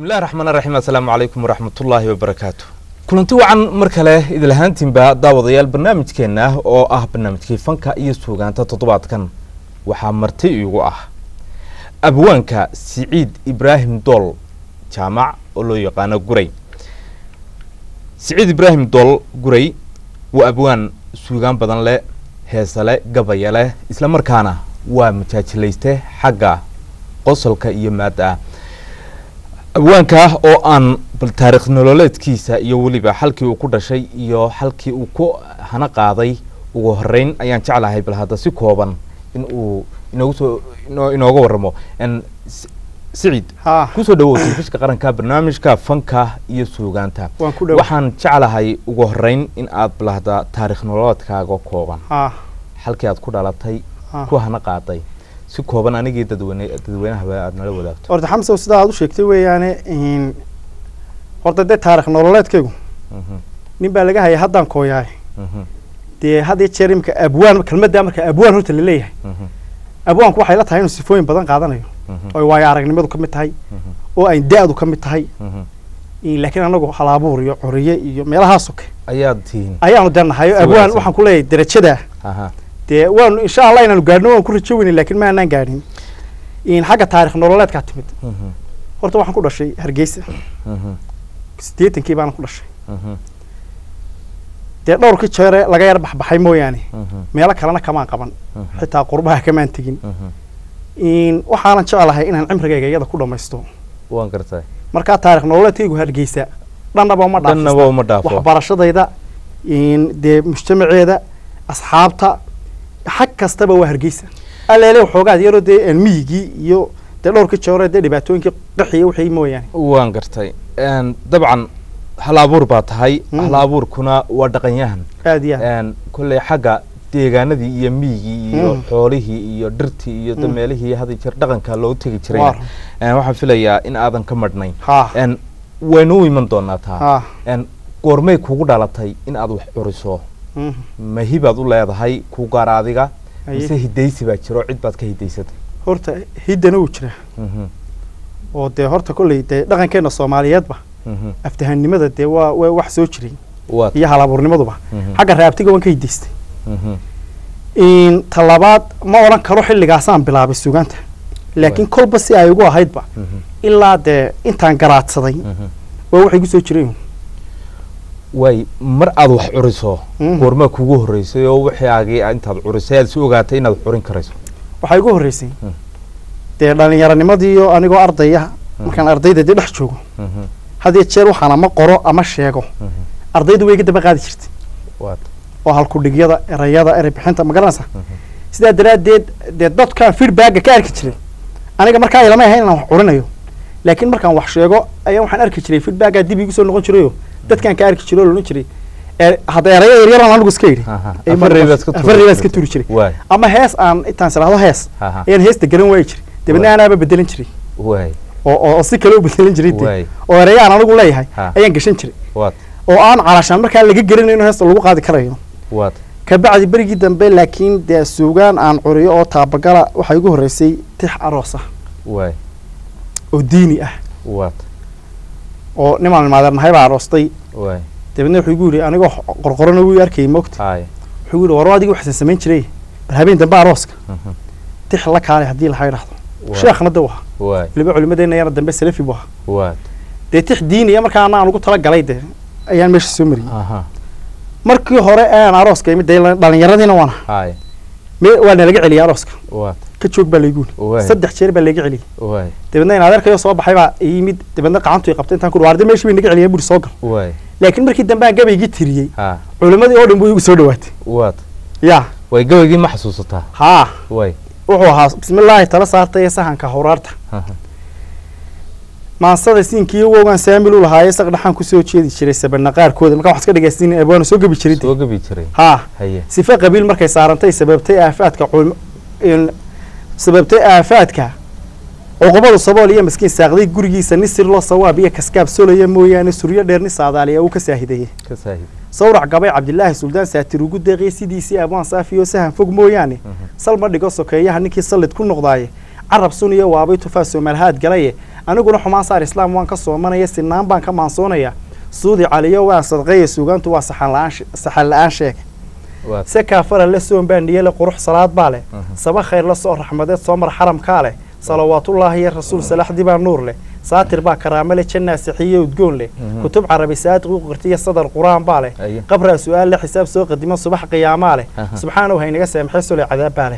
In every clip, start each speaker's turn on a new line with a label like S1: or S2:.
S1: bismillahi raxmaan raxiim assalaamu calaykum waraxmatullaahi wabarakaatu kulanti wacan mar kale idilahaantiinba daawadayaal barnaamijkeenna oo ah barnaamijkii fanka iyo suugaanta toddobaadkan waxaa marti iigu ah abwaanka siciid ibraahim dool jaamac oo loo yaqaano guray siciid ibraahim dool guray waa abwaan suugaan badan leh heesale gabaya leh isla markaana waa majaajilayste xagga qosolka iyo maadda abwaanka oo aan bal taarikh nololeedkiisa iyo weliba xalkii uu ku dhashay iyo xalkii uu ku hana qaaday ugu horeyn ayaan jeclahay bal hadda si kooban in uu inoogu soo inoo inooga waramo siciid
S2: haa
S1: kusoo dhawow telefishka qaranka barnaamijka fanka iyo suugaanta
S2: waan ku dhow
S1: waxaan jeclahay ugu horeyn in aad bal hadda taarikh nololeedkaaga kooban
S2: haa
S1: xalkii aad ku dhalatay
S2: haa
S1: ku hana qaaday si kooban anigii dadweyne dadweynahaba aad nala wadaagto
S2: horta xamsow sidaa aad u sheegtay weeyaane in horta dee taarikh nololeedkaygu
S1: Mhm,
S2: nin baa laga hayay haddaan kooyahay
S1: mhm,
S2: dee had iyo jeer imika abwaan kelmaddaa marka abwaan horta laleeyahay
S1: mhm,
S2: abwaanku waxay la tahay inuu sifooyin badan qaadanayo
S1: mhm,
S2: oo ay waayo aragnimadu ka mid tahay
S1: mhm,
S2: oo ay da-du ka mid tahay
S1: mhm.
S2: in laakiin anagu halabuur iyo coriye iyo meelahaas oo kale
S1: ayaad tihiin
S2: ayaanu dee nahay
S1: Si
S2: abwaan
S1: wanaagsan.
S2: waxaan ku leeyahay derajadaa
S1: aha
S2: dee waanu insha allah inaanu gaadhno waan ku rajo weyne laakiin ma aanaan gaadhin in xagga taarikh nololeedkaa timid
S1: mhm,
S2: horta waxaan ku dhashay hargeysa
S1: mhm,
S2: siddeetankii baana ku dhashay
S1: mhm,
S2: dee dhowrkii jeere laga yar baxbaxay mooyaane
S1: mhm,
S2: meelo kalena kamaan qaban
S1: mhm,
S2: xitaa qurbaha kamaan tegin
S1: mhm.
S2: in waxaanan jeclahay inaan cimrigayga iyada ku dhammaysto
S1: waan gartay
S2: markaa taarikh nololeedkaygu hargeysa dhannaba uma
S1: dhannaba
S2: dhaafista
S1: uma dhaafo
S2: waxbarashadayda in dee mujtamaceeda asxaabta xag kastaba waa hargeysa aleele waxoogaad yaroo dee aan miyigii iyo dee dhowrkii jeere dee dhibaatooyinkii qaxiya wixii mooyaane
S1: waan gartay Een, dabcan hal abuur baa tahay
S2: Mhm.
S1: hal abuurkuna waa dhaqanyahan
S2: aad iyo aad
S1: Een, kolley xagga deegaanadii iyo miyigii iyo
S2: Mhm.
S1: xoolihii iyo dhirtii iyo
S2: Mhm.
S1: dameelihii hadi jeer dhaqanka loogu tegi jiray
S2: Waar.
S1: waxaan filayaa in aadan ka madhnayn
S2: haa
S1: Een, waynu u iman doonaa taa
S2: haa
S1: Een, goormay kugu dhalatay in aad wax curiso
S2: mhm.
S1: mahibaad u leedahay ku gaar adiga
S2: Haye.
S1: mise hidaysi baa jiro cid baad ka hidaysatay
S2: horta hiddana wuu jira
S1: Mhm,
S2: oo dee horta kolley dee dhaqankeena soomaaliyeedba
S1: mhm.
S2: aftahanimada dee waa waa wax soo jiray
S1: Waa
S2: iyo halabuurnimaduba
S1: Mhm,
S2: xagga raabtiga waan ka hidaystay
S1: mhm,
S2: in talabaad ma odhan karo xilligaasaan bilaabay suugaanta laakiin kolba si ay ugu ahaydba
S1: mhm,
S2: ilaa dee intaan garaadsaday
S1: mhm.
S2: waa waxay gu soo jireen
S1: waay mar aad wax curiso
S2: Mhm.
S1: goormaa kugu horreysay oo wixaagii intaad curisay aad si ogaatay inaad curin karayso
S2: waxaa igu horreysay
S1: Mm.
S2: dee dhallinyaronimadiiyo anigoo ardaya markaan ardayda dee dhex joogo
S1: Mhm,
S2: had iyo jeer waxaan ama qoro ama sheego
S1: mhm.
S2: ardaydu way iga daba qaadi jirtay
S1: waad
S2: oo halkudhigyada erayada erey bixinta ma garanaysa
S1: Mhm.
S2: sidaa daraaddeed dee dadkaan feedbacka ka arki jiray aniga markaa ilama ahayn inaan wax curinayo laakiin markaan wax sheego ayaa waxaan arki jiray feedbackaa dib igu soo noqon jirayo dadkaan ka arki jiray oo loodhan jiray ee hadda erayo yaryaraan anigu iska yidhi
S1: Aha,
S2: Ee,
S1: afar reebaad iska
S2: afar reebaad iska
S1: tuuri
S2: turi jiray
S1: waay
S2: ama hees aan intaan siraahdo hees
S1: Aha.
S2: ayaan heesta garan waayi jiray dabeedna
S1: Waay.
S2: anaaba bedelan jiray
S1: waay
S2: oo oo oo si kale u bedelan jiray dee.
S1: Waay.
S2: oo erayo aan anigu leeyahay
S1: Ha.
S2: ayaan gashan jiray
S1: waad
S2: oo aan calashaan markaa laga garanayo in heesta lagu qaadi karayo
S1: waad
S2: kabacdi berigii dambe laakiin dee suugaan aan curiyo oo taabagala waxaa igu horreysay tix aroos ah
S1: waay
S2: oo diini ah
S1: waad
S2: oo nimaan maadeernahay baa aroostay
S1: waay
S2: dabeedna wuxuu igu yidhi anigoo qorqorona wuu arkayay moogta
S1: haay
S2: wuxuu igu yidhi war adigii waxsan samayn jiray bal habeen dambe arooska
S1: Mhm,
S2: tix la kaalay haddii laha idhaahdo
S1: waay,
S2: sheekhna de waha
S1: waay
S2: weliba culimadeena yana dambe salafi bu ahaa
S1: waad
S2: dee tix diiniya markaa anaan ugu talagalay dee ayaan meesha soo mariyey
S1: aha
S2: markii hore aan arooska imid dee dhallinyaradiina waana
S1: haay
S2: me waa nalaga celiyay arooska
S1: waad
S2: ka joog baa laygu yidhi
S1: waay
S2: saddex jeer baa layga celiyey
S1: waay
S2: dabeedna in adeerkayo soo baxay baa ii yimid dabeedna gacantu i qabtay intaan ku waardi meeshii bay naga celiyeen buri soo gal
S1: waay
S2: laakiin markii dambe aan gabaygii tiriyey
S1: ha
S2: culimmadii oo dhan buu igu soo dhawaatay
S1: waad
S2: yaa
S1: way gabaygii ma xasuusataa
S2: haa
S1: waay
S2: wuxuu ahaa bismillaahi tala saartay ee sahanka hawraarta
S1: aha,
S2: maansada siinkii wogaan saamil u lahaaye saq dhaxaan kusoo jeedi jiray sabana qaarkooda markaa wax iska dhegaysiin abwaana soo gebi jiray
S1: soo gabi jiray
S2: haa
S1: haye
S2: sife qabiil markay saarantay sababtay aafaadka culm- in- sababtay aafaadka cuqubadu sabool iyo miskiin saaqday gurigiisa ni sir loo sawaab iyo kaskaab solaya mooyaane suryo dheer ni saadaaliya uu ka saahideeyey
S1: ka saahid
S2: sawrac gabay cabdilaahi suldaan saatir ugu deeqiyey sidiisii abwaan saafi oo sahan fog mooyaane salma dhigo sokeeyaha ninkii sallid ku noqdaaye carab suniyo waabay tufaa soomaalhaad galaye aniguna xumaan saar islaam waan ka soomanaya sinaan baan ka maansoonaya suudi caliyo waan sadqeeya suugaantu waa saxan la-aan she- saxan la-aan sheeg
S1: waa
S2: se kaafara la soon baa niyale qurux salaad baa leh
S1: Mhm.
S2: saba khayr la soo raxmadeed soo mar xaramkaa leh salawaatullaahi iyo rasuul salaxdii baa nuur leh saatir baa karaame leh jannaa sixiye udgoon leh
S1: Mhm.
S2: kutub carabi saadiq u qirtiya sadar qur-aan baa leh
S1: Aye.
S2: qabraa su-aal leh xisaab soo qadimo subax qiyaamaa leh
S1: Aha.
S2: subxaanahu haynaga saamxee sole cadaab baa leh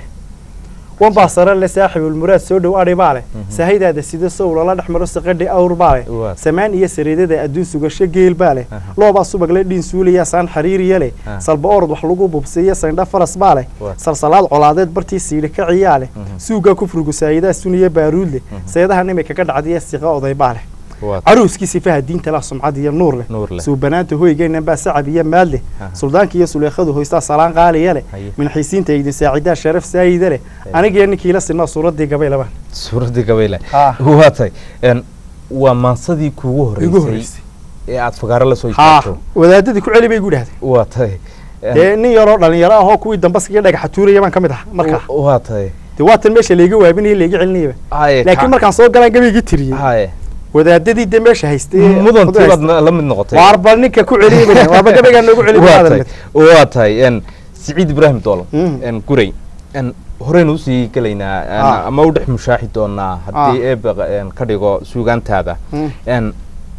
S2: wan baa sare leh saaxibulmuraad soo dhow adhi baa leh
S1: Mhm.
S2: sahaydaada sida sow lala dhex maro saqadhi awr baa leh
S1: Waa.
S2: samaan iyo sariidada adduun sugasho geel baa leh
S1: Aha.
S2: loobaa subag le dhiin suulaya saan xariiriya leh
S1: Ah.
S2: salba orod wax lagu bubsiiya sandha faras baa leh
S1: Waa.
S2: salsalaad colaadeed bartii siidhi ka ciyaa leh
S1: Mhm.
S2: suugaa kufrigu saayidaa suniya baaruud leh seedaha nimika ka dhacdiya siqa oday baa leh
S1: waa
S2: caruuskii sifaha diinta lah sumcad iyo nuur leh
S1: nuur leh
S2: suubanaanta hoygeennan baa sacab iyo maad leh
S1: Aha.
S2: suldaanka iyo suleekhadu hoystaa salaan qaaliya leh
S1: Haye.
S2: minxiisiinta idin saacidaa sharaf saayida leh
S1: Haye.
S2: anigiyo ninkii la sinaa suuraddii gabaylabaan
S1: suuraddii gabayle
S2: Ah.
S1: waa tahay een, waa maansadii kuugu
S2: igu
S1: horreysay
S2: horreysay
S1: ee aad fagaaro la soo
S2: haa
S1: istaagto
S2: wadaadadii ku celi bay igu dhahday
S1: waa tahay een,
S2: dee nin yaroo dhalinyaro ahoo kuwii dambaskiga dhagaxa tuuraya baan ka mid aha markaa
S1: wa- waa tahay
S2: dee waatan meesha layga waabinaya layga celinayaba
S1: haye
S2: laakiin markaan soo galaan gabaygii tiriyey
S1: haye
S2: wadaadadii dee meesha haystay ee
S1: mudantii
S2: wada
S1: baad
S2: haystay.
S1: na- la mid noqotay
S2: waarba ninka ku celiyey bay waarba gabaygaa noogu celi
S1: waa
S2: maadan
S1: tahay
S2: mid
S1: waa tahay een, siciid ibraahim doolo
S2: Mm.
S1: een, guray een, horeynu usii gelaynaa een,
S2: Ah.
S1: ama u dhex mushaaxi doonaa haddii
S2: Ah.
S1: eeba een, ka dhigo suugaantaada
S2: Mm.
S1: een,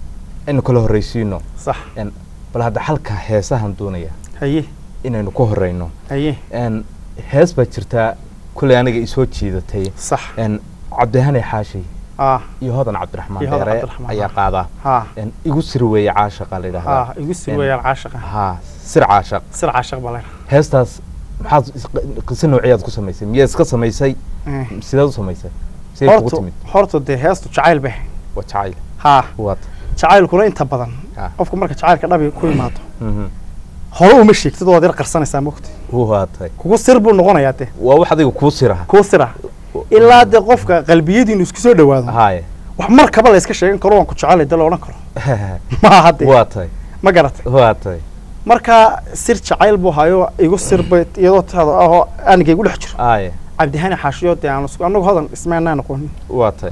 S1: inu kala horreysiino
S2: sax
S1: een, bal hadda xalka heesahan doonaya
S2: haye
S1: inaynu ka horeyno
S2: haye
S1: een, hees baa jirtaa kulley aniga isoo jiidatay
S2: sax
S1: een, cabdihane xaashi
S2: ah
S1: iyo hodan cabdiraxmaan
S2: Iyo Hodan
S1: deere
S2: Cabdiraxmaan,
S1: ayaa
S2: ah.
S1: qaadaa
S2: ha
S1: een, igu sir weeye caashaqa la
S2: ha
S1: yidhahdaa
S2: igu sir
S1: En-
S2: weeyaan caashaqa
S1: haa sir caashaq
S2: sir caashaq baa leena
S1: heestaas maxaad is- qiso noociyaad ku samaysay miyaad iska samaysay sideed u samaysay siday kugu
S2: horta
S1: timid
S2: horta dee heestu jacayl bay
S1: waa jacayl
S2: ha
S1: waad
S2: jacaylkuna inta badan
S1: Ah.
S2: qofku marka jacaylka dhabi ku imaado
S1: Mhm.
S2: hore uma sheegtid waad yar qarsanaysaa mogta
S1: waa tahay
S2: kugu sir buu noqonayaa dee
S1: waa wax adiga kuu siraha
S2: kuu sira ilaa dee qofka qalbiyadiinu isku soo dhawaado
S1: haaye
S2: wax markaba la iska sheegan karo waan ku jecelay dee la odhan karo maaha dee
S1: waa tahay
S2: ma garatay
S1: waa tahay
S2: marka sir jacayl buu hayo igu sir bay iyadoo taada ahoo aniga igu dhex jiro
S1: haaye
S2: cabdihani xaashiyo dee aan isku anagu hodan ismaanaan aqoonin
S1: waa tahay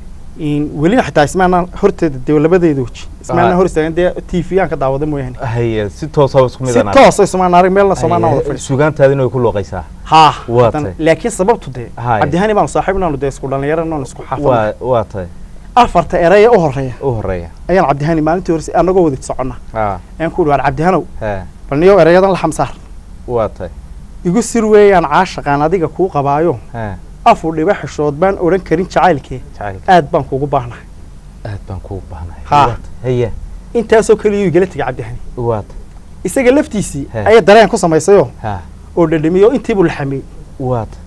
S2: in welina xitaa ismaanaan horteeda dee labadeeda weji ismaanaan
S1: Ah.
S2: hor istaagan dee t v aan ka daawada mooyaane
S1: haye si toosa isku
S2: si
S1: midana
S2: toosa ismaan arag meelna soomaanaan wada fadhiso
S1: sugaantaadina way ku looqaysaa
S2: haa
S1: Waa
S2: haddana-
S1: tahay.
S2: laakiin sababtu dee
S1: Haye.
S2: cabdihani baanu saaxiib inaanu dee isku dhalinyaro inaanu isku xaafadna
S1: waa waa tahay
S2: afarta eraya u horeeya
S1: u horeeya
S2: ayaan cabdihani maalintii horse anagoo wada soconna
S1: haa
S2: ayaan ku dhawaar cabdihanow
S1: hee
S2: bal niyow erayadan la xamsaar
S1: waa tahay
S2: igu sir weeyaan caashaqaan adiga kuu qabaayo
S1: hee
S2: afur dhiba xishood baan odhan karin jacaylkee
S1: jacaylka
S2: aad baan kugu baahnahay
S1: aad baan kugu baahnahay
S2: Haa.
S1: Waa tahay. haye
S2: intaasoo keliya igala tegay cabdihani
S1: waa tahay
S2: isaga laftiisii
S1: He.
S2: ayaa dareen ku samaysayoo
S1: haa
S2: oo dhadhamiyey oo intiibuu la xameeyey
S1: waa tahay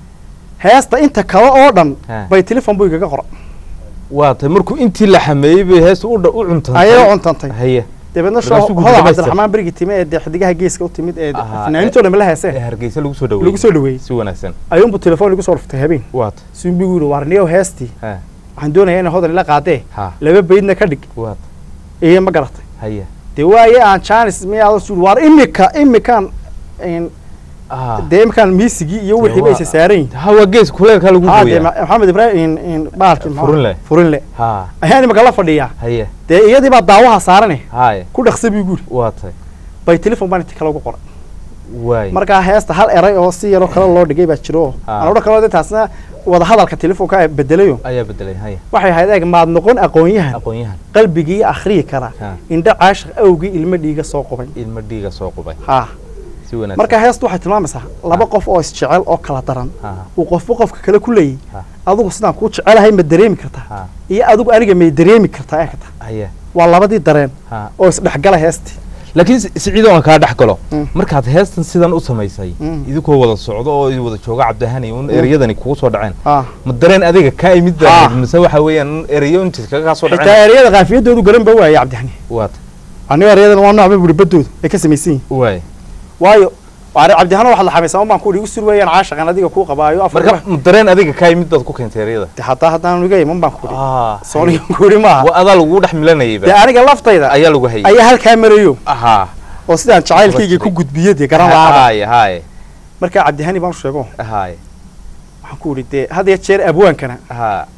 S2: heesta inta kale oo dhan
S1: He.
S2: bay telefon buu igaga qoran
S1: waa tahay markuu intii la xameeyey bay heesta u dha- u cuntantay
S2: ayay cuntantay
S1: haye
S2: dabeedna shoo
S1: Markaasuu guddi
S2: hodan
S1: dhamaystir.
S2: cabdiraxmaan berigi time ee dee xidigaha geeska u timid ee
S1: Ahaa,
S2: fanaanintoo dhan la
S1: ee
S2: heeseen
S1: hargeysa lagu soo dhaweeyey
S2: lagu soo dhaweeyey
S1: si wanaagsan
S2: ayuunbuu telefoon igu soo dhuftay habeen
S1: waa tahay
S2: suunbigu yidhi waar niyow heestii
S1: hee
S2: waxaan doonayaa inay hodan ila qaadee
S1: haa
S2: laba baydna ka dhig
S1: waa tahay
S2: iyo ma garatay
S1: haye
S2: dee waaye aan janis miyaa suul waar imika imikaan in-
S1: aa
S2: dee imikaan miisigii iyo wixii bay isa saaran yihin
S1: hawa gees kuleelkaa lagu
S2: haa dee
S1: gooyaa
S2: ma- maxamed ibraahim in in baalkii maxaa-
S1: Furinle.
S2: furinle
S1: haa
S2: ayaan imika la fadhiyaa
S1: haye
S2: dee iyadii baa daawaha saarane
S1: haaye
S2: ku dhaqsa buu guri
S1: waa tahay
S2: bay telefon baan inti kale ugu qoray
S1: waay
S2: markaa heesta hal eray oo si yaroo kale loo dhigay baa jiro oo
S1: Ah.
S2: aan odhan kalo dee taasna wada hadalka telefonka bedelayo
S1: ayaa bedelay haye
S2: waxay ahayd eeg maad noqon aqoon-yahan
S1: aqoon-yahan
S2: qalbigii akhriyi kara
S1: Ha.
S2: indho caashiq awgii ilmo dhiiga soo qubay
S1: ilmo dhiiga soo qubay
S2: haa
S1: si wanaagsan
S2: marka heestu waxay tilmaamaysaa laba qof oo isjecel oo kala daran
S1: haa
S2: uu qofba qofka kale ku leeyahy
S1: Ha.
S2: adigu sidaan kuu jecelahay ma dareemi kartaa
S1: haa
S2: iyo adigu aniga may dareemi kartaa ee kata
S1: haye
S2: waa labadii dareen
S1: haa
S2: oo isdhexgala heestii
S1: laakiin si- siciido aan kaa dhex galo
S2: Mm.
S1: markaad heestan sidan u samaysay
S2: Mm.
S1: idinkoo wada socdo oo i wada jooga cabdihani un ereyadani kugu soo dhaceen
S2: haa
S1: ma dareen adiga kaa imid baa
S2: Ah.
S1: ahayd mise waxa weeyaan un ereyo intiis kaga kaa soo
S2: xitaa
S1: dhaceen
S2: ereyada kaafiyadoodu garan ba waayay cabdixani
S1: waat
S2: anigo erayadan waa noocba buri badooda ay ka samaysan yihin
S1: waay
S2: waayo waare cabdihano waxaad la xamaysaa un baan ku igu sur weeyaan caashaqan adiga kuu qabaayo afar
S1: marka ma dareen adiga kaa imid baad ku keentay ereyada
S2: de hataa haddaan iga iman baan ku ihi
S1: ah
S2: soonigan ku ihi maaha
S1: wa adaa lagu dhex milanayay
S2: dee
S1: ba
S2: aniga laftayda
S1: ayaa lagu hayay
S2: ayaa halkaa marayo
S1: ahaa
S2: oo sidaan jacaylkayga ku gudbiyo dee garan lahaaba
S1: haaye haaye
S2: markaa cabdihani baan u sheego
S1: haaye
S2: waxaan ku idhi dee had iyo jeer abwaankana
S1: haa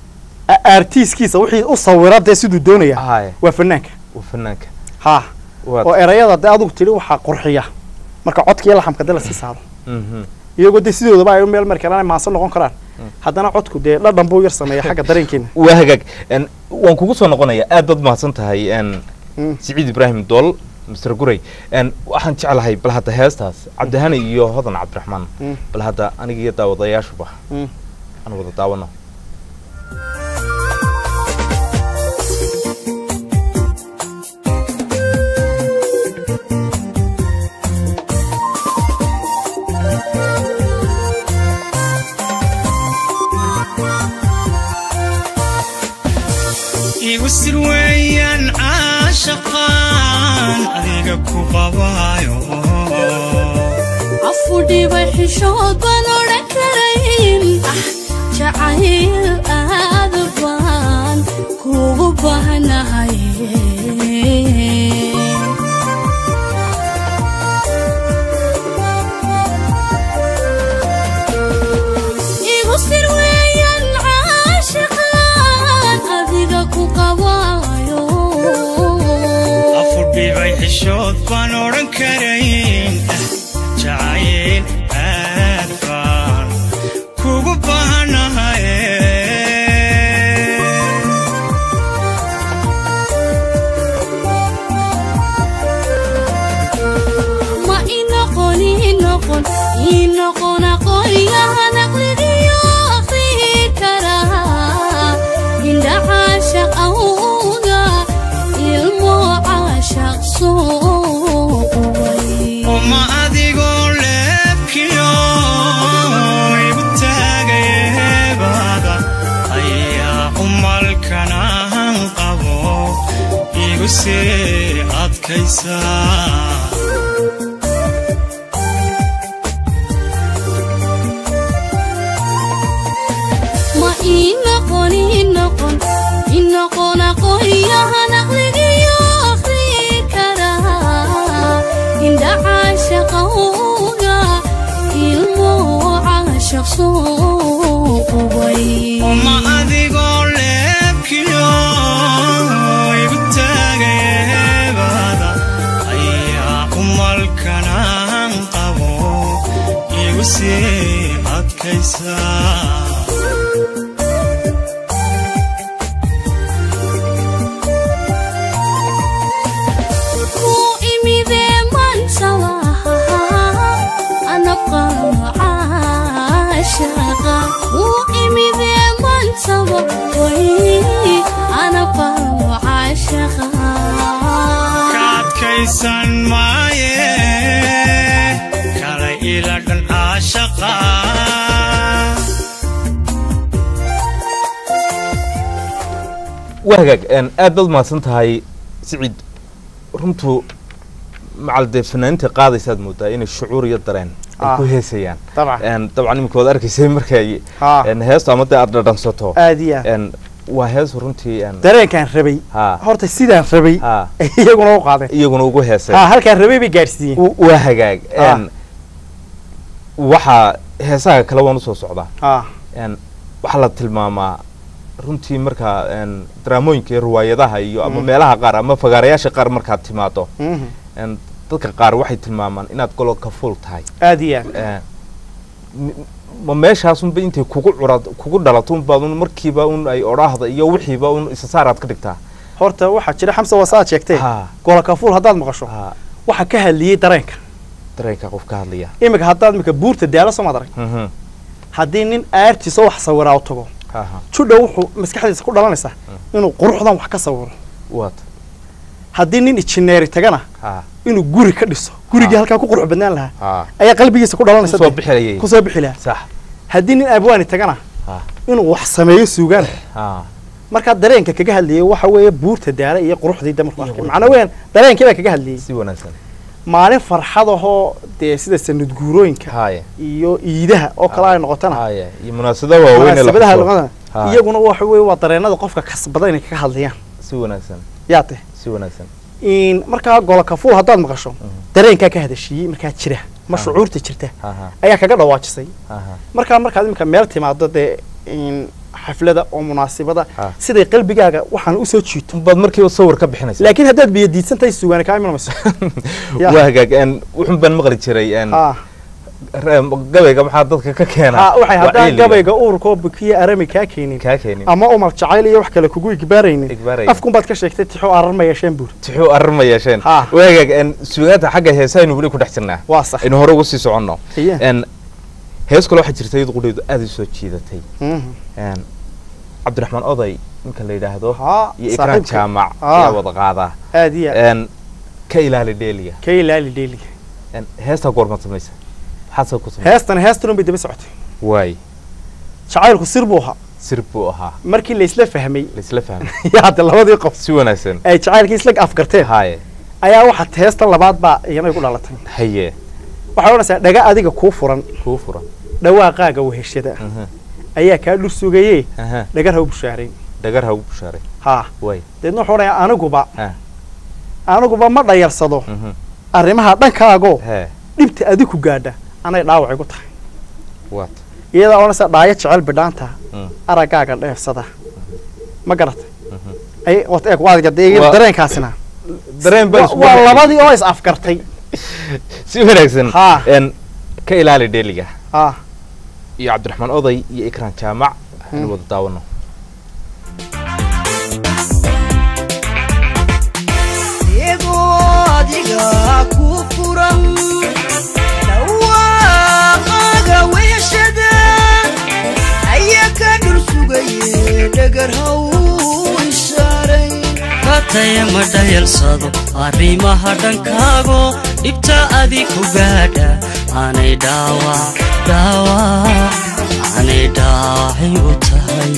S2: a- artiiskiisa wixii u sawira dee siduu doonaya
S1: haye
S2: waa fanaanka
S1: waa fanaanka
S2: ha
S1: waad
S2: oo erayada dee adugu tidhi waxaa qurxiya marka codka iyo laxamka dee lasii saaro
S1: mhm
S2: iyagoo dee sidoodaba ay u meel mari karaan ay maansan noqon karaan haddana codku dee dhadhan buu yar sameeya xagga dareenkeena
S1: waa hagaag En, waan kugu soo noqonayaa aad baad mahadsan tahay en,
S2: Mm.
S1: siciid ibraahim dool mr guray En, waxaan jeclahay bal hadda heestaas cabdihani iyo hodan cabdiraxmaan
S2: Mm.
S1: bal hadda aniga iyo daawadayaashuba
S2: Mm.
S1: aan wada daawano
S3: igu sir weeyaan caashaqaan adiga ku qabaayo
S4: afudhibay xishood baan odhan karayn ah jacayl aad baan kugu baahnahay igu sir weeyaan caashiqaan adiga ku qabaayo
S3: afudhibay xishood baan odhan karayn ah jacayl aad baan kugu baahanahay
S4: ma inoqon inoqon inoqon aqoonyahan aqligiyo akhrihi karaa indha caashaq awga ilmo caashaq soo qubay
S3: uma adigoo leebkiyo igu taagayeebada ayaa umalkanahan qabo igu sii adkaysaa
S4: ma inoqon inoqon inoqon aqoonyahan aqligiyo akhrihi karaa indha caashaq awga ilmo caashaq soo qubay
S3: uma adigoo leebkiyo igu taagayeebada ayaa umalkanahan qabo igu sii adkaysaa
S4: ku imidee mansalaha anabqano caashaqa ku imidee mansaba way anabqano caashaqa
S3: ka adkaysan maaye kala ila dhan caashaqa
S1: waa hagaag En, aad baad mahadsan tahay siciid runtu macal dee fanaaniinta qaadaysaad moodaa inay shucuur iyo dareen ay
S2: Ah.
S1: ku heesayaan
S2: dabcan
S1: En, dabcan iminka waad arkaysay markay
S2: ha
S1: en, heestu ama dee aad dhadhansato
S2: aad iyo aad
S1: En, waa hees runtii en,
S2: dareenkaan rabay
S1: ha
S2: horta sidaan rabay
S1: ha
S2: iyaguna u qaadeen
S1: iyaguna ugu heesay
S2: ha halkaan rabay bay gaadhsiiyeen
S1: W- waa hagaag
S2: Ah.
S1: En, waxaa heesaha kale waan usoo socdaa
S2: ha
S1: En, waxaa la tilmaamaa runtii markaa en, daraamooyinka iyo riwaayadaha iyo ama
S2: Mm.
S1: meelaha qaar ama fagaarayaasha qaar markaad timaado
S2: mhm.
S1: En, dadka qaar waxay tilmaamaan inaad gololka fuul tahay
S2: aad iyo aad
S1: En, m- ma meeshaasunba intay kugu curad kugu dhalato unbaad un markiiba un ay odhaahda iyo wixiiba un isa saaraad ka dhigtaa
S2: horta waxaa jira xamsa wasaad sheegtee
S1: ha
S2: golakafuul haddaad maqasho
S1: ha
S2: waxaa ka hadliyey dareenka
S1: dareenka qof ka hadlaya
S2: imika haddaad imika buurta daalo soo maad arag
S1: Mhm.
S2: haddii nin aartiisa wax sawiraa u tago
S1: ha ha
S2: judha wuxuu maskaxdiisa ku dhalanaysaa inuu quruxdan wax ka sawiro
S1: waad
S2: haddii nin injineeri tagana
S1: ha
S2: inuu guri ka dhiso gurigii
S1: Ah.
S2: halkaa ku qurux badnaan lahaa
S1: ha
S2: ayaa qalbigiisa ku dhalanaysa
S1: kusoo
S2: dee.
S1: bixinayay
S2: kusoo bixi lahaa
S1: sax
S2: haddii nin abwaani tagana
S1: ha
S2: inuu wax sameeyo suugaan
S1: ha
S2: markaa dareenka kaga hadlayay waxa weeye buurta daala iyo quruxdii da markuu
S1: Iyo
S2: arkay
S1: quruxdii.
S2: macnaa weeyaan dareenkii baa kaga hadlayay
S1: si wanaagsan
S2: maalin farxad ahoo dee sida sanad guurooyinka
S1: haye
S2: iyo iidaha oo kale ay noqotana
S1: haye iyo munaasabada waaweyn ee la
S2: munaasabadaha
S1: xuso.
S2: luqada
S1: Ha.
S2: iyaguna waxa weeye waa dareenada qofka kasbada inay kaga hadlayaan
S1: si wanaagsan
S2: yaa teh
S1: si wanaagsan
S2: in markaa golka fuul haddaad maqasho dareenkaa ka hadashiiyey markaa jira ma
S1: Ah.
S2: shucuurta jirta
S1: ha ha
S2: ayaa kaga dhawaajisay
S1: ha ha
S2: markaa markaad imika meel timaado dee in xaflada oo munaasibada
S1: Ah.
S2: siday qalbigaaga waxaan usoo jiito
S1: baad markiiba sawir ka bixinaysa
S2: laakiin haddaad biyo diidsan tahay sugaani kaa iman mayso Ya.
S1: waa hagaag een, wuxun baan maqli jiray een,
S2: Ah.
S1: re- gabayga maxaa dadka ka keena
S2: Ah, waxay haddaan
S1: Wacyiga.
S2: gabayga uurkoo bukiya arami kaa keenin
S1: kaa keenin
S2: ama umal jacayl iyo wax kale kugu igbaaraynin
S1: Igbaaraynin.
S2: afkunbaad ka sheegtay tixo arar ma yeesheen buur
S1: tixuu arrin ma yeesheen
S2: Ha.
S1: waa hagaag een, suugaanta xagga heesaynu weli ku dhex jirnaa
S2: waa sax
S1: aynu hore uga sii soconno
S2: Iye.
S1: een, hees kale waxaa jirta iyadu qudheedu aad i soo jiidatay
S2: Mhm.
S1: een, cabdiraxmaan oday ninka la yidhaahdo
S2: Ha,
S1: iyo ikraan
S2: saaxiibka.
S1: jaamac
S2: Ah.
S1: ayaa wada qaadaa
S2: aad iyo aad
S1: een, ka ilaali dheeliga
S2: ka ilaali dheeliga
S1: een, heestaa goormaad samaysa maxaad sa ku samaysa
S2: heestan heestan un bay daba socotay
S1: waay
S2: jacaylku sir buu ahaa
S1: sir buu ahaa
S2: markii la isla fahmay
S1: laisla fahmay
S2: yaa hadda labadii qof
S1: si wanaagsan
S2: ay jacaylkii isla afgarteen
S1: haye
S2: ayaa waxaad heestan labaad baa iyana ku dhalatay
S1: haye
S2: waxay odhanaysaa dhaga adiga kuu furan
S1: kuu furan
S2: dhawaaqaaga weheshada
S1: aha,
S2: ayaa kaa dhur sugaye
S1: aha.
S2: dhagar ha u bushaarayn
S1: dhagar ha ugu bushaaray
S2: haa
S1: waay
S2: deedna wuxuu odhanayaa aniguba
S1: ha
S2: aniguba ma dhayarsado
S1: mhm,
S2: arrimaha dhankaagoo
S1: hee
S2: dhibta adiku gaadha anay dhaawac igu tahay
S1: waat
S2: iyadaa odhanaysaa dhaayo jecel bidhaanta
S1: Mm.
S2: araggaaga dheefsada ma garatay
S1: mhm.
S2: ay wat eeg waadiga dee
S1: Waa-
S2: dareenkaasina
S1: dareen baa
S2: Wa-
S1: isku
S2: waa
S1: dhacay.
S2: labadii oo is afgartay
S1: si wanaagsan
S2: Ha.
S1: een, ka ilaali dheeliga
S2: ah
S1: iyo cabdiraxmaan oday iyo ikraan jaamac aynu wada daawano
S5: Iyagoo adiga ku furan dhawaaqaaga weeshada ayaa ka dhul sugaye dhagar haw ishaaray
S3: kataya ma dhayalsado arrimaha dhankaago dhibta adiku gaadha aanay dhaawac dhaawac aanay dhaawacay u tahay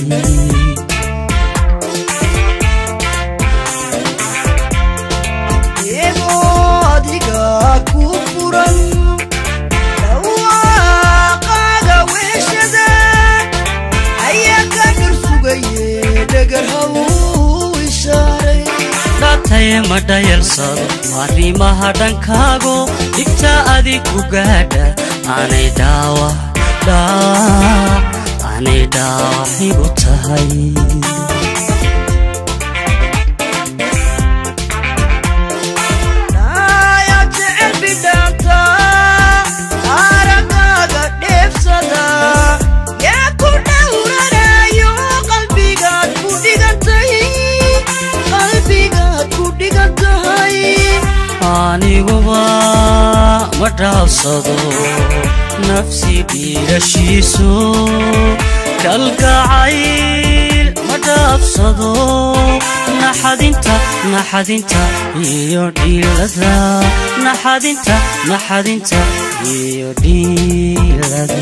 S5: iyagoo adiga ku furan dhawaaqaaga weeshada ayaa ka dhul sugaye dhagar haw ishaaray
S3: dhataya ma dhayalsado arrimaha dhankaago dhibta adiku gaadha aanay dhaawac dhaawac aanay dhaawacay u tahay
S5: Naya jecel bidhaanta, araggaaga dheefsada, yaa ku dhowranayo qalbigaad ku dhigantay, qalbigaad ku dhigantay.
S3: aniguba ma dhaafsado nafsi dhiirashiisu kalgacayl ma dhaafsado naxadinta naxadinta iyo dhiilada naxadinta naxadinta iyo dhiilada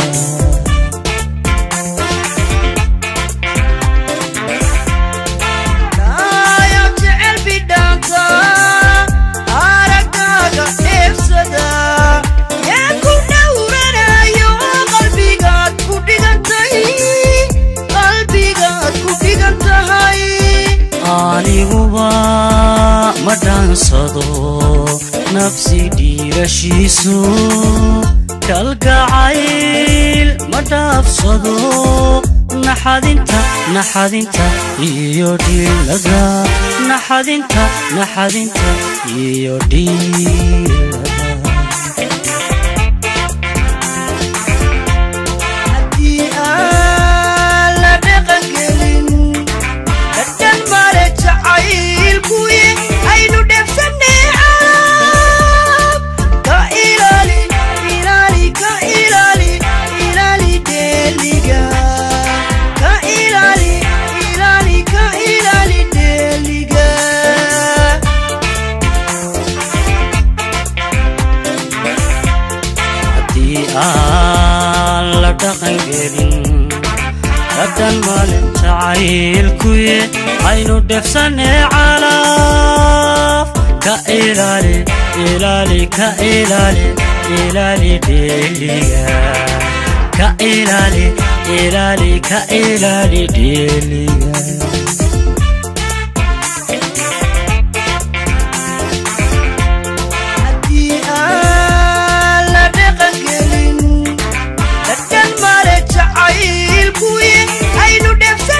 S5: Naya jecel bidhaanta, araggaaga dheefsada, yaa ku dhowranayo qalbigaad ku dhigantay, qalbigaad ku dhigantahay.
S3: aniguba ma dhaansado nafsi dhiirashiisu kalgacayl ma dhaafsado naxadinta naxadinta iyo dhiilada naxadinta naxadinta iyo dhiilada
S5: Haddii aan la dhaqangelin, dhadhan male jacaylkuye, aynu dheefsannee caab. Ka ilaali, ilaali, ka ilaali, ilaali dheeliga. Ka ilaali, ilaali, ka ilaali dheeliga.
S3: haddii aan la dhaqan gelin dhadhan maalin jacaylkuye aynu dhefsanee calaaf ka ilaali ilaali ka ilaali ilaali dheeliga ka ilaali ilaali ka ilaali dheeliga
S5: Haddii aan la dhaqangelin, dhadhan male jacaylkuye, aynu dheefsan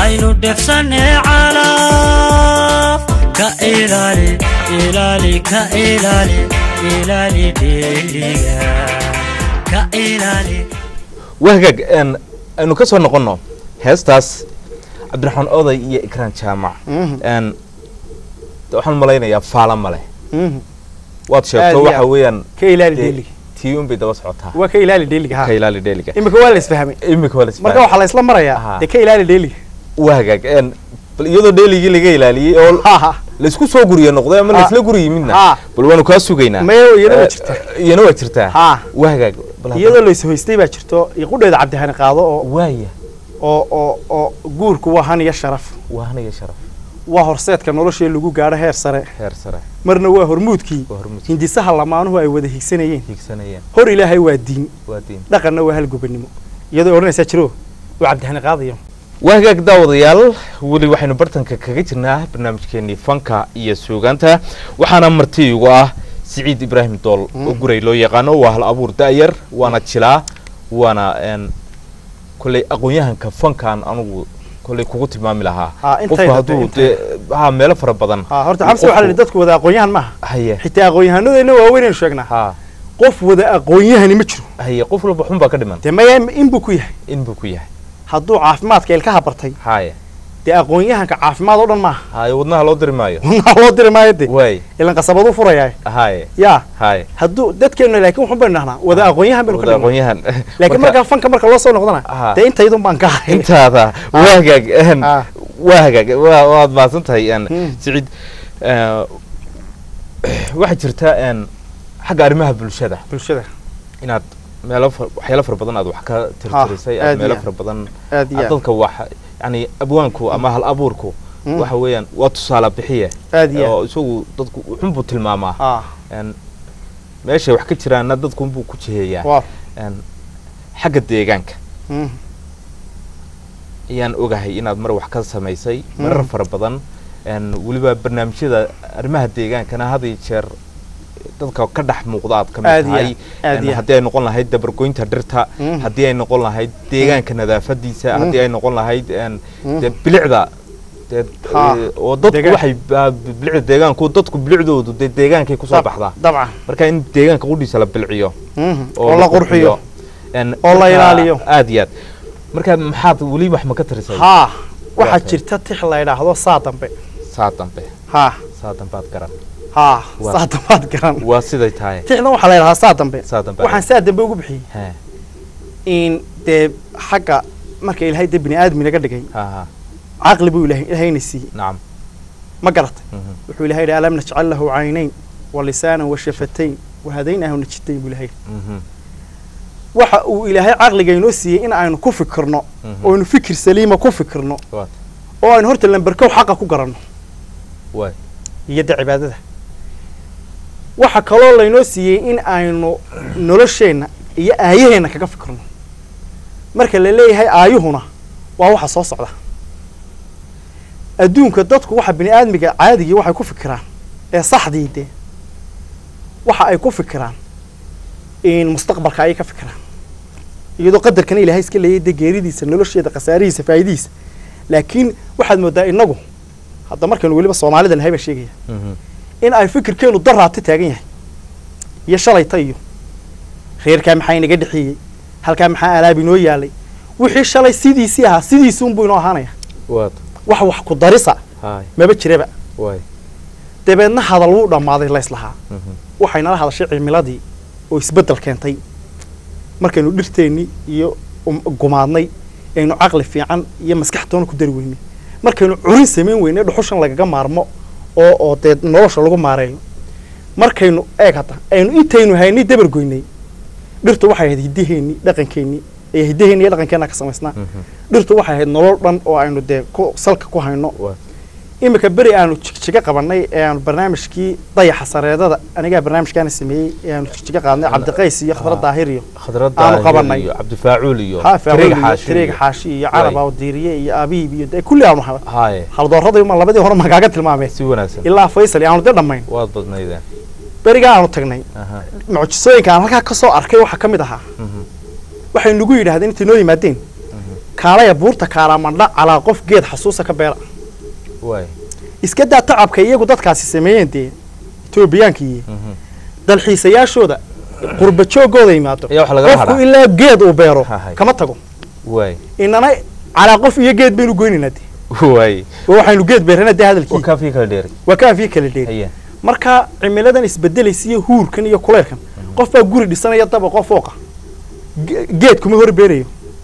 S3: aynu dhefsanee calaf ka ilaali ilaali ka ilaali ilaali dheeliga ka ilaali
S1: wahagaag een, aynu ka soo noqonno heestaas cabdiraxmaan oday iyo ikraan jaamac
S2: Mhm.
S1: een, de waxaan malaynayaa faala male
S2: Mhm.
S1: waad
S2: Aad
S1: sheegto
S2: iyo
S1: waxa
S2: aad.
S1: weeyaan
S2: ka ilaali
S1: dee,
S2: dheeliga
S1: tii unbay daba socotaa
S2: waa ka ilaali dheeliga ha
S1: ka ilaali dheeliga
S2: imika waa la isfahmay
S1: imika waa la
S2: marka
S1: isfahanay.
S2: waxaa la isla
S1: Aha.
S2: marayaa dee ka ilaali dheeliga
S1: wahagaag een, bal iyadoo dheeligii laga ilaaliyey oo
S2: ha ha
S1: laisku soo guriye noqday ama
S2: Ha.
S1: laisla guri yimidna
S2: Ha.
S1: bal waanu kaa sugaynaa
S2: Maya, iyana waa
S1: Eh,
S2: jirtaa.
S1: iyana waa jirtaa
S2: Ha.
S1: wahagaag bal hadda-
S2: iyadoo la ishoystay baa jirto iyo qudheeda cabdihani qaado oo
S1: waaya
S2: oo oo oo guurku waa han iyo sharaf
S1: waa haniga sharaf
S2: waa horseedka noloshii lagu gaadho heer sare
S1: heer sare
S2: marna waa hormuudkii
S1: waa hormuud
S2: hindisaha lamaanuhu ay wada higsanayeen
S1: hiigsanayeen
S2: hor ilaahay waa diin
S1: waa diin
S2: dhaqanna waa halgobannimo iyadoo odhanaysaa jiro waa cabdihani qaadayo
S1: wahagaag daawadayaal weli waxaynu bartanka kaga jirnaa barnaamijkeenii fanka iyo suugaanta waxaana marti igu ah siciid ibraahim dool oo guray loo yaqaano waa hal abuur da'yar waana jilaa waana een, kolley aqoon-yahanka fankaan anugu kolley kugu tilmaami lahaa
S2: Ha, intayda
S1: qofku hadduu
S2: intayda.
S1: dee ha meelo fara badan
S2: ha horta
S1: uu
S2: xamse waxaa la yidhi
S1: qofku-
S2: dadku wada aqoon-yahan maaha
S1: haye
S2: xitaa aqoon-yahanadeenna waaweynaynu sheegnaa
S1: ha
S2: qof wada aqoon-yahani ma jiro
S1: haye qof walba xun baa ka dhiman
S2: dee maya in buu ku yahay
S1: in buu ku yahay
S2: hadduu caafimaadka ilkaha bartay
S1: haye
S2: dee aqoon-yahanka caafimaad oo dhan maaha
S1: haye wadnaha loo diri maayo
S2: wadnaha loo diri maayo de
S1: waay
S2: ilan qasabaduu furayaa
S1: haye
S2: yaa
S1: haye
S2: hadduu dadkeenna laakiin waxun baynu dhahnaa wada aqoon-yahan baynu ka
S1: wada
S2: dhignaa
S1: aqoon-yahan
S2: laakiin markaa fanka marka loo soo noqdana
S1: Aha.
S2: dee intaydun baan ka ahay
S1: intaada waa hagaag een,
S2: Ah.
S1: waa hagaag waa waad mahadsan tahay een,
S2: Hmm.
S1: siciid eh, waxaa jirta een, xagga arrimaha bulshada
S2: bulshada
S1: inaad meelo fa- waxyaalo fara badan aad wax ka tirtirisay
S2: aad
S1: aad meelo
S2: iyo
S1: fara badan
S2: aad iyo
S1: aad
S2: aad
S1: dadka wax yani abwaanku ama hal abuurku
S2: Hmm.
S1: waxa weeyaan waa tusaale bixiye
S2: aad iyo
S1: oo isagu dadku wuxun buu tilmaamaa
S2: ah
S1: een, meeshay wax ka jiraanna dadku unbuu ku jiheeyaa
S2: waa
S1: een, xagga deegaanka
S2: Mm.
S1: ayaan ogahay inaad mar wax ka samaysay marar
S2: Mm.
S1: fara badan een, weliba barnaamijyada arrimaha deegaankana had iyo jeer dadka ka dhex muuqda aad ka
S2: Aad
S1: mid
S2: iyo
S1: tahay
S2: aad
S1: een,
S2: iyo
S1: haddii ay noqon lahayd dabargoynta dhirta
S2: Mm.
S1: haddii ay noqon lahayd deegaanka nadaafadiisa
S2: Mm.
S1: haddii ay noqon lahayd een,
S2: Mm.
S1: dee bilicda dee,
S2: Ha,
S1: ee, oo dadku
S2: deegaan.
S1: waxay ba- bilicda deegaanku dadku bilicdoodu dee deegaankay kusoo
S2: Dab-
S1: baxdaa
S2: dabcan
S1: marka in deegaanka qudhiisa la bilciyo
S2: Mhm. oo la qurxiyo
S1: een,
S2: oo la
S1: marka
S2: ilaaliyo.
S1: aad iyo aad marka maxaad weli wax ma ka tarisay
S2: haa waxaa
S1: tahay.
S2: jirta tix la yidhaahdo saa dambe
S1: saa dambe
S2: haa
S1: saa dambaad garan
S2: haa
S1: Waa.
S2: saa dambaad garan
S1: waa siday tahay
S2: tixdan waxaa la yidhahdaa saa dambe
S1: saa dambe
S2: waxaan saa dambe ugu bixiyey
S1: he
S2: in dee xagga marka ilaahay dee bini aadmi naga dhigay
S1: ha ha
S2: caqli buu ilahay ilaahayna siiyey
S1: nacam
S2: ma garatay
S1: mhm,
S2: wuxuu ilahay yidhi alam najcal lahu caynayn wa lisaanan wa shafatayn wa hadaynaahu najitayn buu ilahay yidhi.
S1: mhm,
S2: waxa uu ilaahay caqliga inoo siiyey in aynu ku fikirno
S1: Mhm.
S2: oo aynu fikir saliima ku fikirno
S1: waad
S2: oo aynu horta lamberkow xaqa ku garanno
S1: waay
S2: iyo de cibaadada waxa kaloo laynoo siiyey in aynu nolosheenna iyo aayaheenna kaga fikirno marka la leeyahay aayuhuna waa waxa soo socda adduunka dadku waxa bini aadmiga caadigii waxay ku fikiraan ee saxdii dee waxa ay ku fikiraan in mustaqbalka ayay ka fikiraan iyadoo qadarkana ilaahay iska leeyay dee geeridiisa nolosheeda khasaarihiisa faa'iidihiisa laakiin waxaad moodaa inagu hadda markaynu weliba soomaalida nahay baa sheegaya
S1: mhm,
S2: in ay fikirkeenu daraati taagan yahay iyo shalayta iyo reerkaa maxaa inaga dhexeeyey halkaa maxaa alaab inoo yaalay wixii shalay sidiisii ahaa sidiisi unbuu inoo ahaanaya
S1: waad
S2: wax wax ku darisa
S1: haay
S2: maba jiraba
S1: waay
S2: dabeedna hadal wuu dhammaaday layslahaa
S1: mhm,
S2: waxay nala hadashay cimiladii oo isbeddel keentay markaynu dhirteennii iyo um- gumaadnay aynu caqli fiican iyo maskax toona ku dari weynay markaynu curin samayn weynay dhuxushan lagaga maarmo oo oo dee nolosha lagu maareeyo markaynu eeg hadda aynu intaynu haynay dabargoynay dhirtu waxay ahayd hiddaheenni dhaqankeennii ee hiddaheenni iyo dhaqankeenna ka samaysnaa
S1: mhm,
S2: dhirtu waxay ahayd nolol dhan oo aynu dee ku salka ku hayno
S1: waad
S2: iminka beri aanu jigjiga qabanay ee aanu barnaamijkii dayaxa sareedada anigaa barnaamijkaana sameeyey ee aanu jigjiga qaadnay cabdiqays iyo khadra
S1: Ah.
S2: daahir iyo
S1: khadradda
S2: Aanu
S1: Ahir
S2: qabanay.
S1: iyo cabdifaacuul iyo
S2: ha
S1: Tariiq Xaashi
S2: tariiga
S1: iyo-
S2: xaashi iyo
S1: Waay.
S2: carab awdiiriye iyo abiib iyo dee kulli aanu haba
S1: haye
S2: haldooradii ma labadii hore magaaga tilmaameen
S1: si wanaagsan
S2: ilaa faysal iyo aanu dee dhammayn
S1: waad badnaydeen
S2: berigaa aanu tagnay
S1: aha
S2: mucjisooyinka aan halkaa ka soo arkay waxaa ka mid ahaa
S1: mhm,
S2: waxay nagu yidhahdeen intay noo yimaadeen kaalaya buurta kaalamandha calaa qof geed xasuusa ka beera
S1: waay
S2: iska daa tacabka iyagu dadkaasi sameeyeen dee etoobiyaankii dalxiisayaashooda qurba joogooda yimaado
S1: Ayaa wax lagala
S2: qofku
S1: hadhaa.
S2: ilaa geed uu beero
S1: Hahay.
S2: kama tago
S1: waay
S2: inana calaa qof iyo geed baynu goynaynaa dee
S1: waay
S2: oo waxaynu geed beerana dee hadalkii
S1: waa kaafii kala dheeri
S2: waa kaafiyo kala dheeri
S1: haya
S2: marka cimiladan isbedelaysa iyo huurkan iyo kuleylkan qof baa guri dhisanaya daba qof fooqa Ge- geed kuma hor beerayo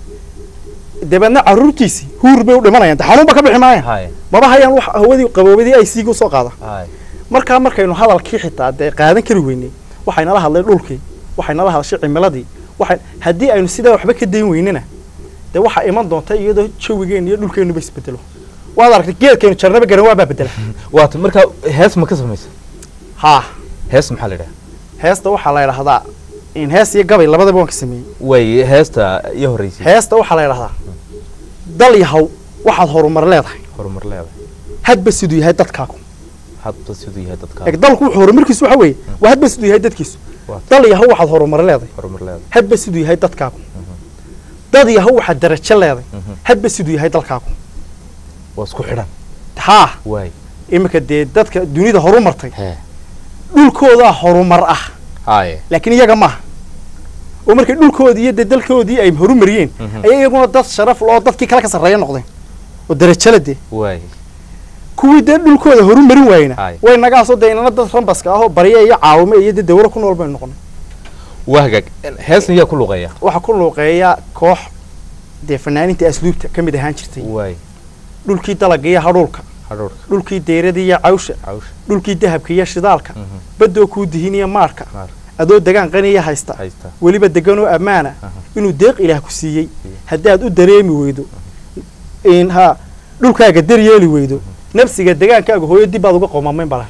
S2: dabeedna caruurtiisii huur bay u dhimanayaan de xanuun ba ka bixi maaya
S1: haya
S2: maba hayaan wax hawadii qaboobadii ay siiga usoo qaada
S1: haya
S2: markaa markaynu hadalkii xitaa dee qaadan kari weynay waxay nala hadlay dhulkii waxay nala hadashay cimiladii waxay haddii aynu sidaa waxba ka dayn weynana dee waxaa iman doonta iyadoo jawigeenna iyo dhulkeennuba isbedelo waad aragtay geedkaynu jarnaba garan waa baa bedela
S1: waata marka hees ma ka samaysa
S2: haa
S1: hees maxaa la idhaha
S2: heesta waxaa la idhahdaa in hees iyo gabay labadaba waan ka sameeyey
S1: waay heesta iyo horreysay
S2: heesta waxaa la idhahdaa dal yahow waxaad horumar leedahay
S1: horumar leedahay
S2: hadba siduu yahay dadkaagu
S1: hadba siduu yahay dadka
S2: eeg dalku wuxuu horumarkiisu waxa weeye waa hadba siduu yahay dadkiisu
S1: Waa.
S2: dal yahow waxaad horumar leedahay
S1: horumar leedahay
S2: hadba siduu yahay dadkaagu dad yahow waxaad darajo leedahay hadba siduu yahay dalkaagu
S1: waa isku xidhan
S2: haa
S1: waay
S2: iminka dee dadka dunida horumartay
S1: hee
S2: dhulkoodaa horumar ah
S1: haya
S2: laakiin iyaga maaha oo markay dhulkoodii iyo dee dalkoodii ay horumariyeen ayay iyaguna dad sharaf loo dadkii kale ka sarreeya noqdeen oo darajala dee
S1: waay
S2: kuwii dee dhulkooda horumarin waayena
S1: Aye.
S2: way nagaasoo dee inana dad rambaska ahoo barya iyo caawime iyo dee dawlo ku nool baynu noqonay
S1: waa hagaag heesna yaa ku luqeeya
S2: waxaa ku luuqeeya koox dee fanaaniinta asluubta ka mid ahaan jirtay
S1: waay
S2: dhulkii dalaga iyo hadhuulka
S1: hadhowrka
S2: dhulkii deyrada iyo cawsha
S1: cawsha
S2: dhulkii dahabka iyo shidaalka badoo kuu dihiniya maarka
S1: Maarka.
S2: adoo degaan qaniya haysta
S1: haysta
S2: weliba deganoo ammaana inuu deeq ilaah ku siiyey haddaad u dareemi weydo in ha dhulkaaga daryeeli weydo nafsiga degaankaaga hooyo dib baad uga qoomamayn balan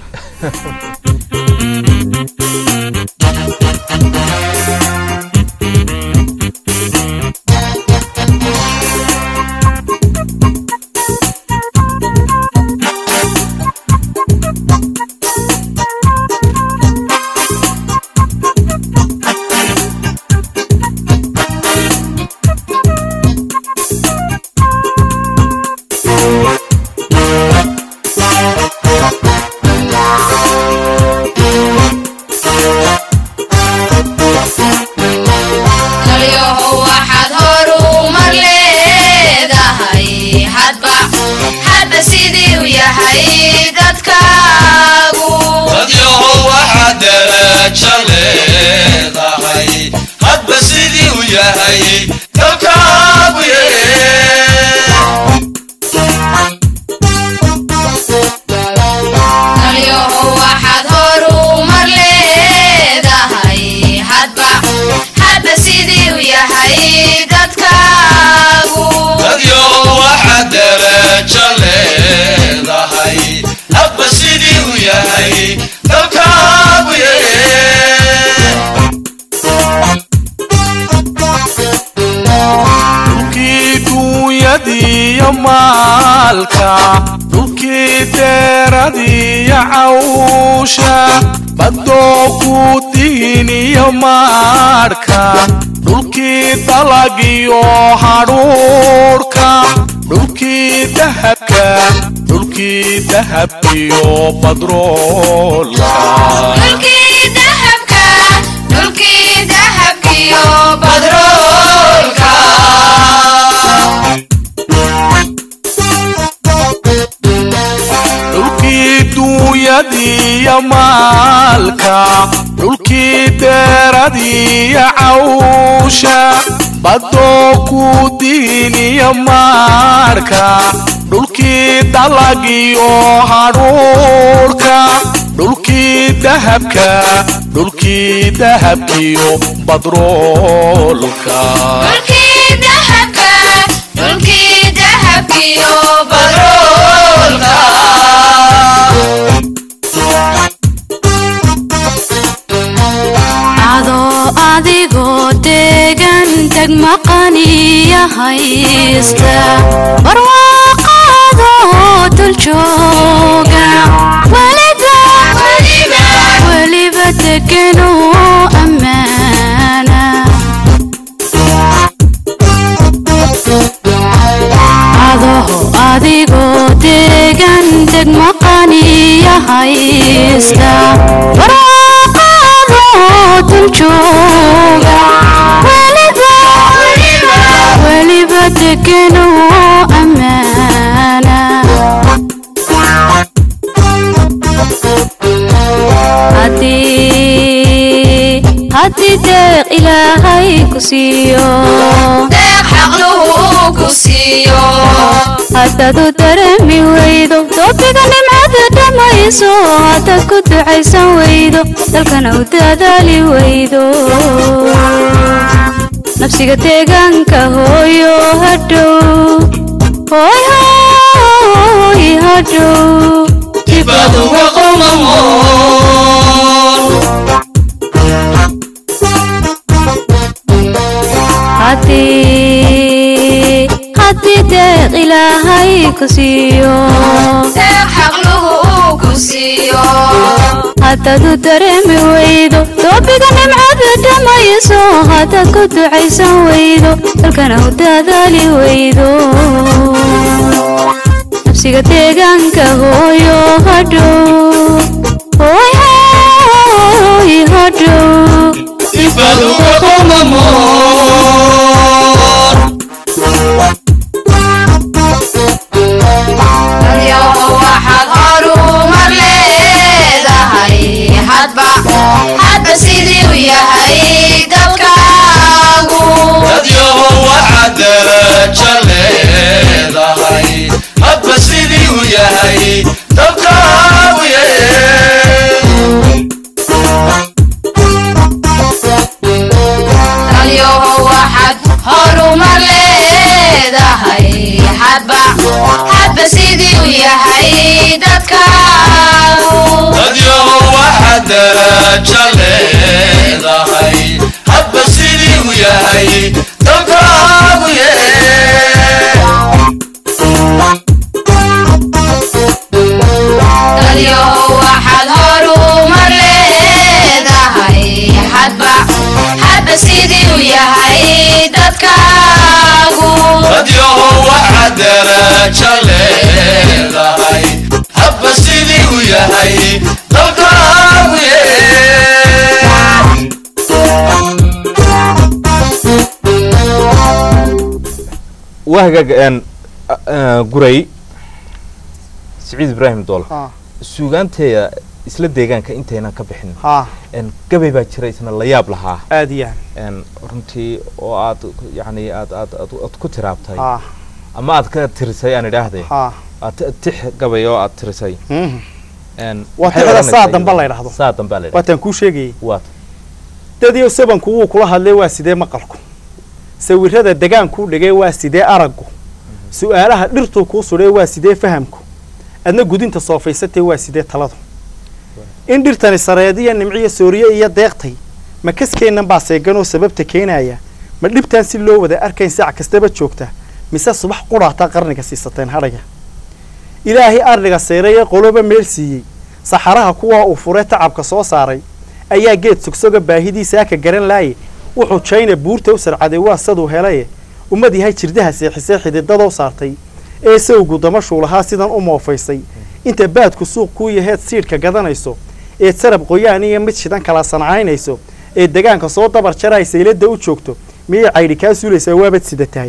S4: dalyahow waxaad horumar leedahay hadba hadba sidii u yahay dadkaagu
S5: dadyahow waxaad darajo leedahay hadba sidii u yahay dalkaagu
S4: dalyahow waxaad horumar leedahay hadba hadba sidii u yahay dadkaagu
S5: dadyahow waxaad darajo leedahay hadba sidii u yahay dalkaagu
S6: dhulkii duunyadiiyo maalka dhulkii deeradiiyo cawsha badoo ku diiniyo maadhka dhulkii dalagiyo hadhuurka dhulkii dahabka dhulkii dahabkiyo badroolka
S4: dhulkii dahabka dhulkii dahabkiyo badroolka
S6: dhulkii duunyadiiyo maalka dhulkii deeradiiyo cawsha badoo ku diiniyo maadhka dhulkii dalagiyo hadhuurka dhulkii dahabka dhulkii dahabkiyo badroolka
S4: dhulkii dahabka dhulkii dahabkiyo badroolka
S7: adoo adigoo degan tag maqaniya haysta barwaaqaadoo dul jooga weliba weliba deganoo ammaana haysta barwaaqaado dul jooga weliba weliba degan oo ammaana haddii haddii deeq ilaahay ku siiyo
S4: deeq xaqluhu ku siiyo
S7: haddaad u dareemi weydo doobiga nimcada dhammayso haddaad ku ducaysan weydo dalkana u dadaali weydo nafsiga deegaanka hooyo hadhow hooy hooy hadhow
S5: dibad uga qomamoon
S7: haddii haddii deeq ilaahay ku siiyo
S4: deeq xaqluhu ku siiyo
S7: haddaad u dareemi weydo doobiga nimcada dhammayso haddaad ku ducaysan weydo dalkana u dadaali weydo nafsiga deegaanka hooyo hadhow hooy hooy hadhow
S5: dibad uga qomamoon
S4: dadyaho waxaad horumar leedahay hadba hadba sidii u yahay dalkaagu
S5: dadyaho waxaad darajo leedahay hadba sidii uu yahay dalkaagu
S4: dadyaho waxaad horumar leedahay hadba hadba sidii u yahay dadkaagu
S5: dadyaho waxaad darajo leedahay hadba sidii uu yahay dalkaagu
S4: dadyaho waxaad horumar leedahay hadba hadba sidii u yahay dadkaagu
S5: dadyaho waxaad darajo leedahay hadba sidii uu yahay dalkaagu
S1: waa hagaag een guray siciid ibraahim dool
S2: ha
S1: suugaanteeda isla deegaanka intaynan ka bixin
S2: ha
S1: een gabay baa jira isna la yaab lahaa
S2: aad iyo
S1: een runtii oo aad yacni aad aad aad aad ku tiraabtay
S2: ha
S1: ama aad ka tirisay aan idhaahde
S2: ha
S1: aad ti- tix gabay oo aad tirisay
S2: mhm.
S1: een
S2: Waa
S1: maxay
S2: tixda
S1: odhanaysaa
S2: saa dambe
S1: iyada?
S2: la yidhaahdo.
S1: saa dambe la yidhahdo
S2: waataan kuu sheegayay
S1: waat
S2: dadii sabanku wuu kula hadlay waa sidee maqalku sawirada degaankuu dhigay waa sidee araggu su-aalaha dhirtuu kuu sudhay waa sidee fahamku adna gudinta soofaysatee waa sidee taladu in dhirtani sareediya nimciyo sooriye iyo deeqtay ma kaskeennan baa seeganoo sababta keenaya ma dhibtaan si loo wada arkayn sac kastaba joogta mise subax qudhaataa qarniga siisateen hadhaya ilaahay ardhiga seeray ee qoloba meel siiyey saxaraha kuwaa uu furee tacabka soo saaray ayaa geed sogsoga baahidiisaa ka garan laaye wuxuu jayna buurta u sarcaday waa saduu helaye ummad yahay jirdaha seexisee xididadoo saartay ee sawgu damashuu lahaa sidan u moofaysay inta baadku suuq kuu yaheed siidhka gadanayso eed sarab qoyaan iyo mid shidan kala sancaynayso ee degaanka soo dabar jaraay sayladda u joogto miyay caydhi kaa suulaysaa waabad sida tahay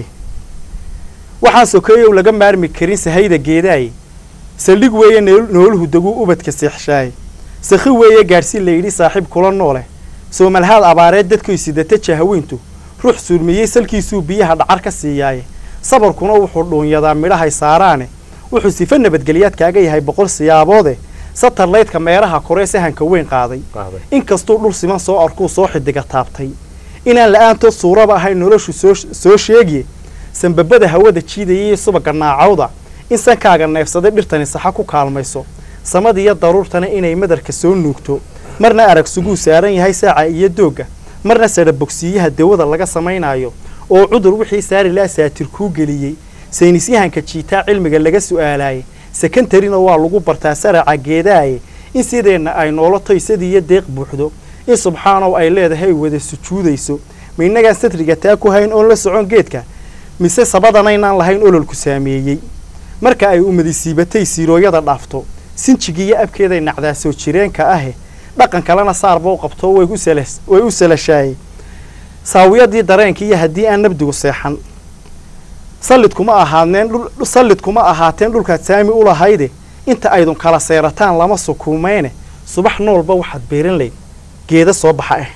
S2: waxaan sokeeyow laga maarmi karin sahayda geedaaye saldhig weeye nool- nooluhu daguu ubadka seexshaaye sakhi weeye gaadhsiin la yidhi saaxiib kula noole soomalhaad abaareed dadkoy sidata jahaweyntu ruux suurmiyey salkiisuu biyaha dhacar ka siiyaaye sabarkuna wuxuu dhuunyadaa midhahay saaraane wuxuu sifa nabadgelyaad kaaga yahay boqol siyaaboode satarlaydka meeraha koree sahanka weyn qaaday
S1: qaaday
S2: inkastuu dhul siman soo arkuu soo xidiga taabtay inaan la-aantood suuraba ahayn noloshu soo soo sheegiye sanbabada hawada jiidayay subaga naacawda in sankaaga neefsaday dhirtani saxa ku kaalmayso samadiyo daruurtana inay madarka soo nuugto marna arag suguu saaran yahay saaca iyo doogga marna sadha bogsiiyaha dawada laga samaynaayo oo cudur wixii saari laa saatir kuu geliyey saynisyahanka jiitaa cilmiga laga su'aalaayey sekantarina waa lagu bartaa saraca geedaaye in sideenna ay noolo toysadiiyo deeq buuxdo in subxaanow ay leedahay wada sujuudayso ma innagaan satriga taa ku hayn oon la socon geedka mise sabadanaynaan lahayn ololku saameeyey marka ay umadi siibatay siirooyada dhaafto sinjigii iyo abkeeday nacdaa soo jireenka ahe dhaqan kalena saarba u qabto way u salas way u salashaayey saawiyadii dareenka iyo haddii aan nabdigu seexan sallidkuma ahaadneen dhul sallidkuma ahaateen dhulkaad saami u lahayde inta aydun kala seerataan lama sukuumeyne subax noolba waxaad beeran layd geeda soo baxa ah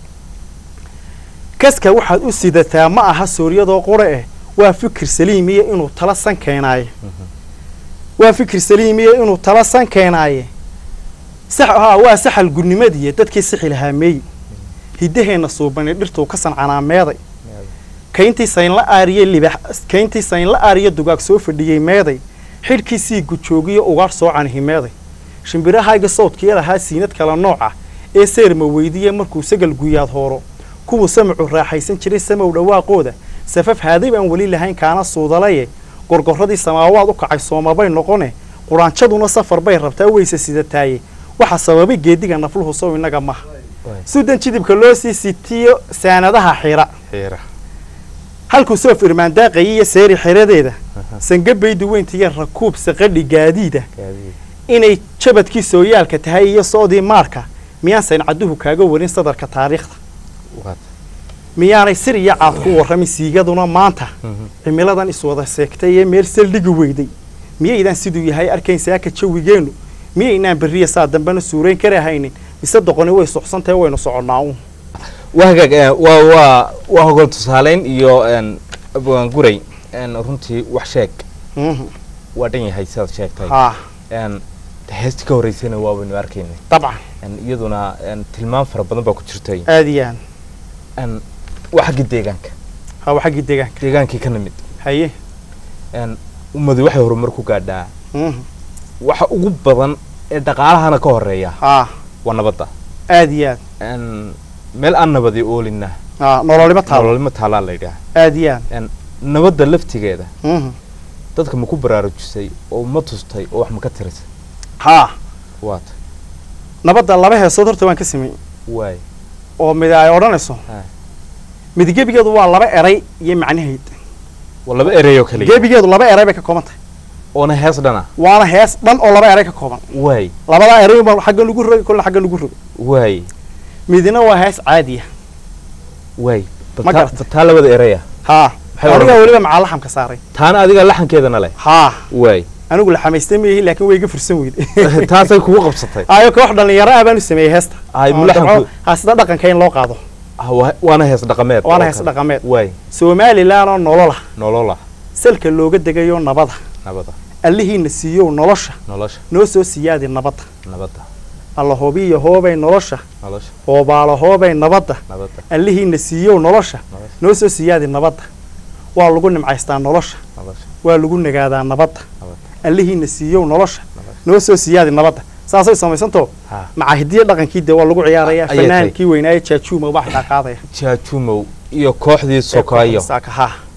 S2: kaska waxaad u sidataa ma aha sooryadoo qore eh waa fikir saliimiya inuu tala san keenaaye waa fikir saliimiya inuu tala san keenaaye sax haa waa saxal gudnimadiiya dadkii sixi lahaa meeyi hiddaheenna suubani dhirtuu ka sancanaameeday kayntii saynla aariye libax kayntii saynla aariye dugaag soo fadhiyey meeday xidhkii sii gujoogiyo ugaadh soo canihimeeday shimbirahayga sawdkii lahaa siinad kala nooca ee seerma weydiye markuu sagal guyaad hooro kuwuu samacu raaxaysan jiray samow dhawaaqooda safaf haaday baan weli lahayn kaana suudalaye gorgorradii samaawaad u kacay soomabay noqone quraanjaduna safar bay rabtaa weyse sidataaye waxaa sababay geediga nafluhu sow innaga maha sudan jidibka loo sii sitiyo saanadaha xira
S1: xiira
S2: halkuu soof irmaan daaqayay iyo seeri xeradeeda sangabaydu weyntiiyo rakuub saqadhi gaadiida inay jabadkii sooyaalka tahay iyo soodii maarka miyaan sayncaduhu kaaga warin sadarka taariikhda miyaanay sir iyo caad ku warramin siigaduna maanta cimiladan iswada seegtay ee meel saldhigi weyday miyaydaan siduu yahay arkayn saaka jawigeennu miyaynaan berriya saa dambena suurayn kara haynin mise doqoni way soxsantahe waynu soconnaa uun
S1: waa hagaag eh, waa waa waa hogol tusaaleyn iyo een, abwaan guray een, runtii wax sheeg
S2: Mhm.
S1: waa dhan yahay sidaad sheegtay
S2: haa
S1: een, heestii ka horreysayna waa waynu arkaynay
S2: dabcan
S1: een, iyaduna een, tilmaam fara badan baa ku jirtay
S2: aad iyo aan
S1: een, waa xaggii deegaanka
S2: haa waa xaggii deegaanka
S1: deegaankii ka nimid
S2: haye
S1: een, ummadu waxay horumar ku gaadhaa
S2: Mhm.
S1: waxa ugu badan ee dhaqaalahana ka horeeya
S2: haa
S1: waa nabadda
S2: aad iyo aad
S1: een, meel aan nabadi oolina
S2: haa nololima taalo
S1: nololima taalaa la yidhaah
S2: aad iyo aad
S1: een, nabadda laftigeeda
S2: Mhm.
S1: dadka ma ku baraarujisay oo ma tustay oo wax ma ka tirisay
S2: haa
S1: waata
S2: nabadda laba heesood horta waan ka sameeyey
S1: waay
S2: oo mid ay odhanayso
S1: Ha.
S2: mid gebigeedu waa laba eray iyo macnaheyd
S1: waa laba ereyoo kaliya
S2: gebigeedu laba eray bay ka kooban tahay
S1: oona hees dhana
S2: waana hees dhan oo laba eray ka kooban
S1: waay
S2: labadaa eray baa xagga lagu rogay kolna xagga lagu rogay
S1: waay
S2: midna waa hees caadiya
S1: waay bal
S2: Ma
S1: taa-
S2: garata.
S1: bal taa labada ereya
S2: haa
S1: Maxay
S2: aniga
S1: odhan-
S2: weliba macaa laxamka saaray
S1: taana adiga laxankeedana leh
S2: haa
S1: waay
S2: anigu laxamaystay mayihi laakiin way iga fursan weyday
S1: taasay kugu qabsatay
S2: ayo koox dhalinyaro ah baan u sameeyey heesta
S1: Ay,
S2: Oo
S1: mulaxanku-
S2: dabco- haa sida dhaqanka in loo qaado
S1: Ah, waa- waana hees dhaqameed
S2: waana
S1: oo
S2: hees
S1: kale.
S2: dhaqameed
S1: waay
S2: somalilan oo nolola
S1: nolola
S2: salka looga degayo nabada
S1: nabada
S2: allihiina siiyow nolosha
S1: nolosha
S2: noo soo siyaadi nabadda
S1: nabada
S2: alla hobiyo hoobay nolosha
S1: nolosha
S2: hoobaalo hoobay nabadda
S1: nabada
S2: allihiina siiyow nolosha
S1: nolosha
S2: noo soo siyaadi nabadda waa lagu nimcaystaa nolosha
S1: nolosha
S2: waa lagu nagaadaa nabadda
S1: nabada
S2: allihiina siiyow nolosha
S1: Nabadda.
S2: noo soo siyaadi nabadda saasay samaysantoo
S1: ha
S2: macahidiya dhaqankii dee waa lagu ciyaaraya
S1: Ayay tahay.
S2: fanaankii weynaaye jaajuuma baa xitaa qaadaya
S1: jaajumow iyo kooxdii sokayo
S2: Saaka, haa